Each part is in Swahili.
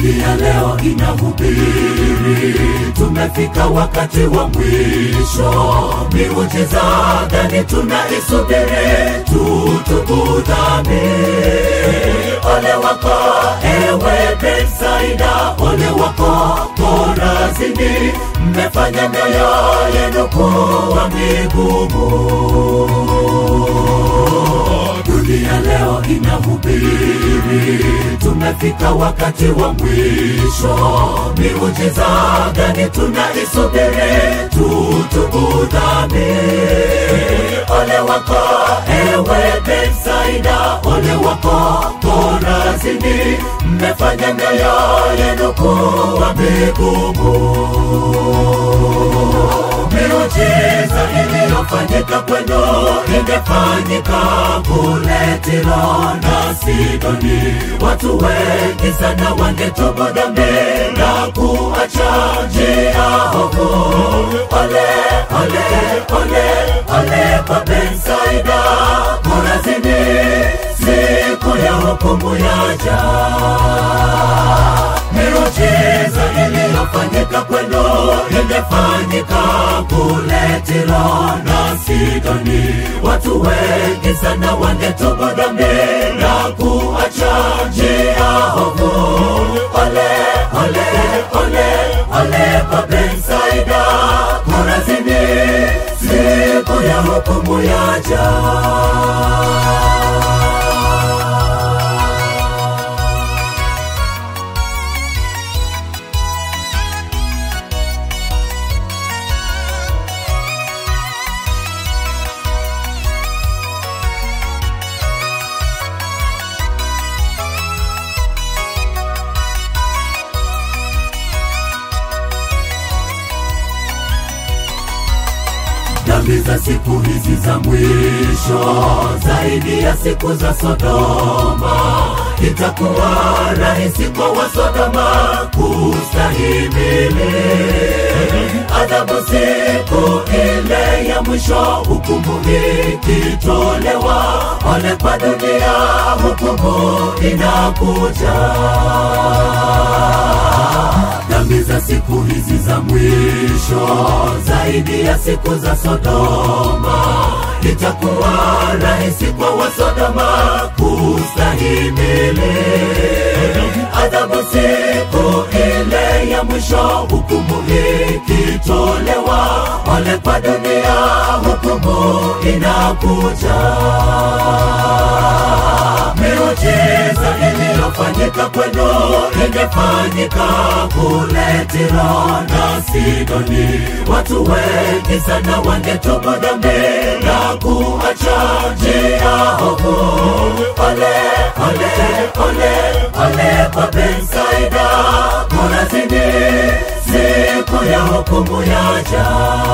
dunia leo inahubiri, tumefika wakati wa mwisho. Miujiza gani tunaisubiri? Tutubu dhambi. Ole wako ewe Betsaida, ole wako Korazini, mmefanya mioyo yenu kuwa migumu. Dunia leo inahubiri, tumefika wakati wa mwisho. Miujiza gani tunaisubiri? Tutubu dhambi. Ole wako ewe Betsaida, ole wako Korazini, mmefanya mioyo yenu kuwa migumu. Miujiza iliyofanyika kwenu ingefanyika kule Tiro na Sidoni, watu wengi sana wangetubu dhambi na kuacha njia ovu. Ole, ole, ole, ole kwa Betsaida, Korazini, siku ya hukumu yaja. Miujiza iliyofanyika kwenu ingefanyika kule Tiro na Sidoni, watu wengi sana wangetubu dhambi na kuacha njia ovu. Ole, ole, ole, ole kwa Betsaida, Korazini, siku ya hukumu yaja. dhambi za siku hizi za mwisho zaidi ya siku za Sodoma. Itakuwa rahisi kwa Wasodoma kustahimili adhabu siku ile ya mwisho, hukumu ikitolewa. Ole kwa dunia, hukumu inakuja dhambi za siku hizi za mwisho zaidi ya siku za Sodoma. Itakuwa rahisi kwa Wasodoma kustahimili adhabu siku ile ya mwisho, hukumu ikitolewa. Ole kwa dunia, hukumu inakuja. Miujiza iliyofanyika kwenu ingefanyika kule Tiro na Sidoni, watu wengi sana wangetubu dhambi na kuacha njia ovu. Ole, ole, ole, ole kwa Betsaida, Korazini, siku ya hukumu yaja.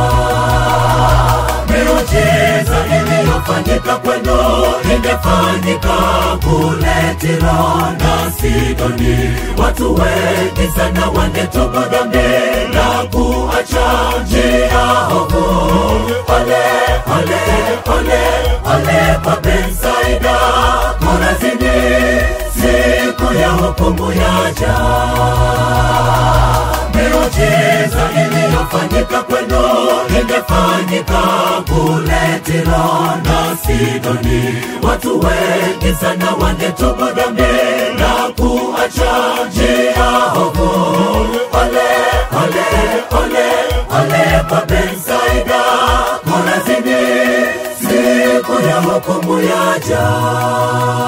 Miujiza iliyofanyika kwenu ingefanyika kule Tiro na Sidoni, watu wengi sana wangetubu dhambi na kuacha njia ovu. Ole, ole, ole, ole kwa Betsaida, Korazini, siku ya hukumu yaja. Miujiza iliyofanyika kwenu ingefanyika kule Tiro na Sidoni, watu wengi sana wangetubu dhambi na kuacha njia ovu. Ole, ole, ole, ole kwa Betsaida, Korazini, siku ya hukumu yaja.